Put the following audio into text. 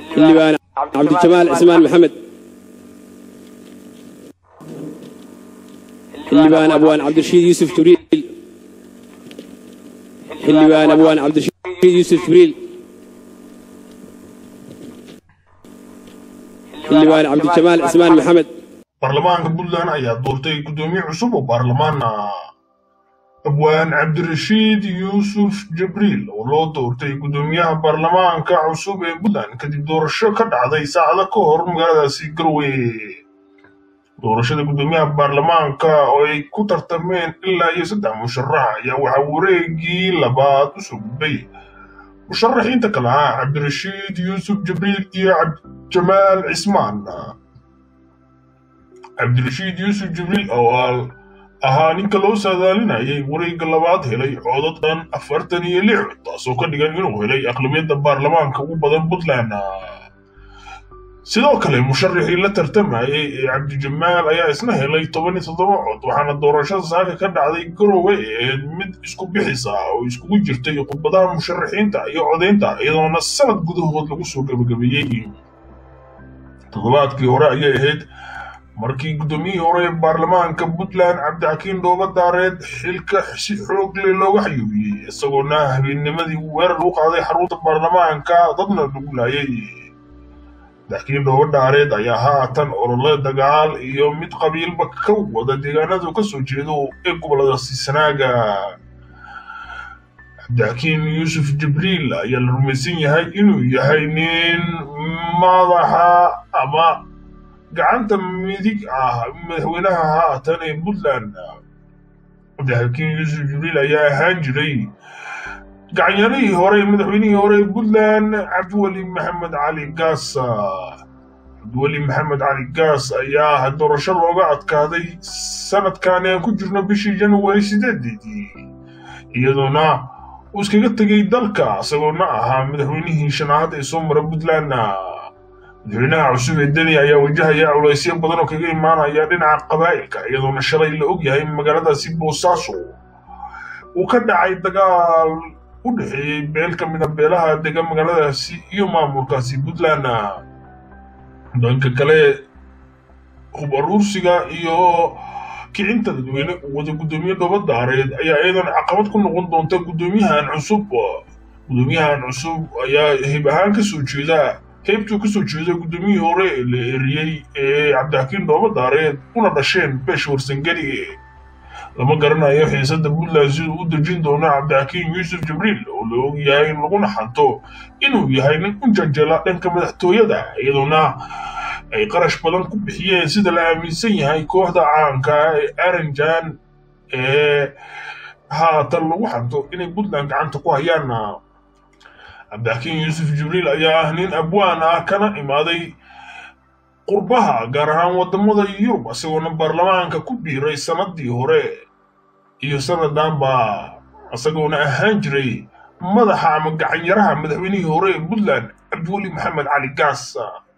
xildhibaan cabdijamaal cismaan maxamed xildhibaan abwaan cabdirashiid yuusuf jibriil xildhibaan abwaan cabdirashiid yuusuf jibriil xildhibaan cabdijamaal cismaan maxamed baarlamaanka puntland ayaa doortay guddoomiye cusub oo baarlamaan ah abwaan cabdirashiid yuusuf jibriil oo loo doortay guddoomiyaha baarlamaanka cusub ee puntland kadib doorasho ka dhacday saacado ka hor magaaladaasi galway doorashada guddoomiyaha baarlamaanka oo ay ku tartameen ilaa iyo saddex musharax ayaa waxaa wareegii labaad u soo gudbay musharaxiinta kale ah cabdirashiid yuusuf jibriil iyo jamaal cismaan cabdirashiid yuusuf jibriil oo ahaa ninka loo saadaalinayay wareegga labaad helay codad dhan afartan iyo lix taasoo ka dhigan inuu helay aqlabiyadda baarlamaanka ugu badan puntland sidoo kale musharaxii la tartamayay ee cabdijamaal ayaa isna helay toban iyo toddoba cod waxaana doorashada saaka ka dhacday garowe ee mid isku bixisa oo iskugu jirtay khudbadaha musharaxiinta iyo codaynta iyadoona sanad gudahood lagu soo gabagabeeyey toddobaadkii hore ayay ahayd markii guddoomiyihii hore ee baarlamaanka puntland cabdixakiin dhooba daareed xilka si xoog leh looga xayuubiyey isagoona habeennimadii weerar u qaaday xarunta baarlamaanka dadna lagu laayay cabdixakiin dhooba daareed ayaa haatan olole dagaal iyo mid qabiilba ka wada deegaanadu ka soo jeedo ee goboladaasi sanaaga cabdixakiin yuusuf jibriil ayaa la rumaysan yahay inuu yahay nin madaxa ama gacanta midig ah madaxweynaha haatan ee puntland cabdixakiin yuusuf jibriil ayaa ahaan jiray gacanyaarihii hore madaxweynihii hore ee puntland cabdiweli maxamed cali gaas cabdiweli maxamed cali gaas ayaa doorasho looga adkaaday sanadkan aan ku jirno bishii january sideedeedii iyadoona uu iskaga tegay dalka isagoona ahaa madaxweynihii shanaad ee soo mara puntland madaxweynaha cusub ee deni ayaa wajahaya culaysyo badan oo kaga imaanaya dhinaca qabaa'ilka iyadoona shalay la og yahay magaaladaasi boosaaso uu ka dhacay dagaal u dhexeeyey beel ka mid a beelaha dega magaaladaasi iyo maamulkaasi puntland dhanka kale hub aruursiga iyo kicinta dadweyne uu wada guddoomiye dhooba daareed ayaa iyadan caqabad ku noqon doonta guddoomiyahan cusub guddoomiyahan cusub ayaa hib ahaan ka soo jeeda qaybtuu ka soo jeeda guddoomiyihii hore la eriyey ee cabdixakiin dhooba daareed una dhasheen beesh warsangeli lama garanayo xiisadda puntland siduu u dejin doono cabdixakiin yuusuf jibriil oo la og yahay laguna xanto inuu yahay nin u janjela dhanka madaxtooyada iyadoona ay qarash badan ku bixiyeen sida la aaminsan yahay kooxda caanka ee aranjan ee haatan lagu xanto inay puntland gacanta ku hayaan cabdixakiin yuusuf jibriil ayaa ah nin abwaan ah kana imaaday qurbaha gaar ahaan waddamada yurub isagoona baarlamaanka ku biiray sannadii hore iyo sannadanba isagoona ahaan jiray madaxa ama gacanyaraha madaxweynihii hore ee puntland cabdiweli maxamed cali gaas